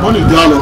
ramoni jẹ́ lọ.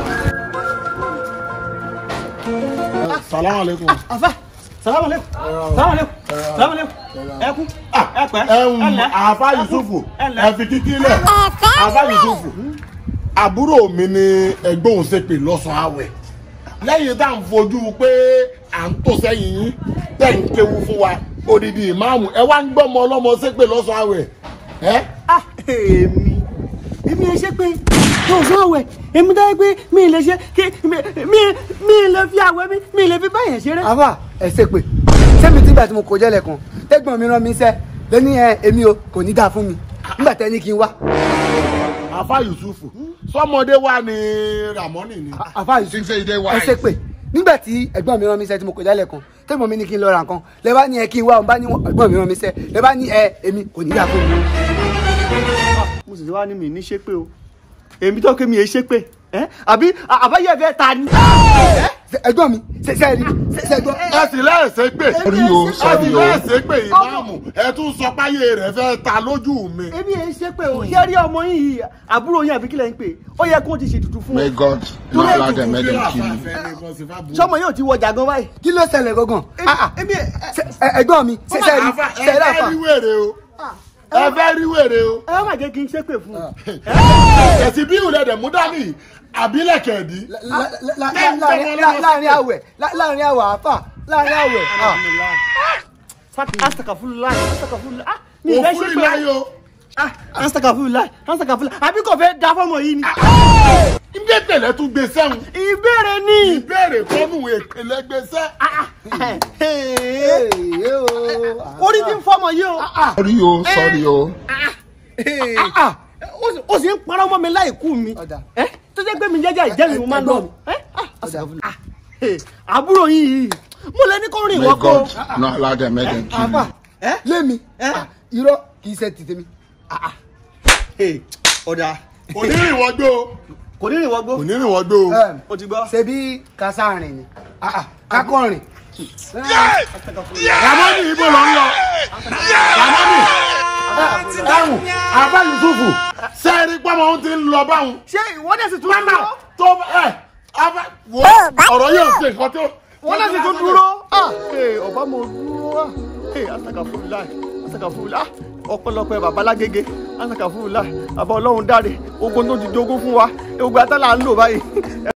salamu aleykum. àfà salamu aleykum salamu aleykum salamu aleykum ẹ kú ẹ pẹ́ ẹ̀hún àfa yusufu ẹ fi kíkí lẹ̀ àfa yusufu àbúrò mi ni ẹgbẹ́ òun ṣe pè lọ́sàn-án àwẹ̀ lẹ́yìn tá à ń fojú pé à ń tò sẹ́yìn yín tẹ̀ ń kéwu fún wa odidi ìmáàmù ẹ wá ń gbọ́mọ ọlọ́mọ ṣe pè lọ́sàn-án àwẹ̀ ẹ́ ah èmi èmi ẹ ṣe pé tó fún àwẹ̀ èmi dáyé pé mi ì lè ṣe kí mi mi mi ì lè fi àwẹ̀ mi mi ì lè fi báyẹn ṣeré. àfà ẹ ṣe pé sẹ́mi tígbà tí mo kò jẹ́lẹ̀ kan tẹ́gbọ̀n mi rán mi iṣẹ́ lẹ́ni ẹ èmi o kò ní dáa fún mi nígbà tẹ́ ní kí n wá. àfa yusufu sọmọdé wa ni ramoni ni. àfà yìí ẹ ṣe pé nígbà tí ẹ̀gbọ́n mi rán mi iṣẹ́ tí mo kò jẹ́lẹ̀ kan tẹ́gbọ̀n mi ní kí n lọ ra nǹkan lẹ́ bá ní ẹ kí n wá òun bá ní ẹ̀gbọ́n mi rán mi iṣẹ́ lẹ́ bá ní ẹ èmi kò ní dáa fún mi. mo sì ti wá ní mi ní ṣépè o èmi tó ké mi è ṣépè ẹ àbí àbáyé fẹ́ ta ni. ẹ̀gbọ́n mi ṣẹṣẹ rí ṣẹṣẹ gbọ́. ẹ sì lẹ́ẹ̀sẹ̀ pé Orí o, ẹ sorry sì o. lẹ́ẹ̀sẹ̀ pé ìmáàmù ẹ tún sọ páyé rẹ̀ fẹ́ ta lójú mi. èmi è ṣépè o ṣé rí ọmọ yín yìí àbúrò yín àbí kílẹ̀ ń pè ó yẹ kó ti ṣètùtù fún May un God not allow them make them kill you. sọmọ yóò ti wọ jàgán báyìí. kí ló ṣẹlẹ̀ gangan. Ah, ah. èmi Ṣe- ẹ- ẹ̀gbọ́n mi ṣẹṣẹ rí Àfà, ẹ ṣẹṣẹ fẹ́ àfà. rí wèrè o ẹ fẹ́ rí wèrè o ẹ má jẹ́ kí n ṣépè fún un. ẹ̀sìn bí ìwúlẹ̀ dẹ̀ mú dání àbílẹ̀kẹ̀dí. La- la- la- láàrin la- láàrin àwẹ̀ la- láàrin àwẹ̀ àfà láàrin àwẹ̀. ah. asakafulula asakafulula ah mi ì fẹ́ òfúri ṣépè o. láyò ah asakafulula asakafulula àbí kò fẹ́ da fọmọ yìí ni. ndé tẹ̀lẹ̀ tún gbé sẹ́hùn ìbéèrè ni. ìbéèrè kọ́nù èpèlè gbé sẹ́. Ee, o. orí ti ń fọmọ yìí o. Sorry o, sorry o. Ah, ó sì- ó sì ń parọ́ mọ́ mi láì kú mi. Ọ̀dà. Ẹ́, tó jẹ́ pé mi jẹ́jẹ́ ìjẹ́ mi mo máa ń lọ. Ẹ̀gbọ́n Ẹ́, ah, asakafulula. Ah, eh, àbúrò yín yìí mo lè ní kó rìn May wọ́n kó. God not allow them make them kill àfà you. lémi Eh? ah, irọ́ kì í ṣe ti tèmi. ọ̀dà onírìnwọ́gbó kò ní rìn wọ́n gbó. onírìnwọ́gbó Em, o ti gbọ́. ṣebí kásáàrin ni Ah, ah, kákọ́rin. ramoni ibo lọ ń lọ ramoni ẹ̀hún àbá yusufu sẹ́ẹ̀rí pọ́nmọ́ ohun ti ń lọ báwọn. ṣé ìwọ́n dẹ̀ sì tún mama dúró. tó ẹ abá wo ọ̀rọ̀ yóò ṣe nǹkan tó. wọ́n dẹ̀ sì tún dúró. Ah, eh, ọba mo dúró. Ah, eh, asakafulula asakafulula Ah, ọpẹ́lọpẹ́ baba lágége asakafulula baba Ọlọ́run dáre ogun tó ti jogún fún wa ogun atálà ń lò báyìí.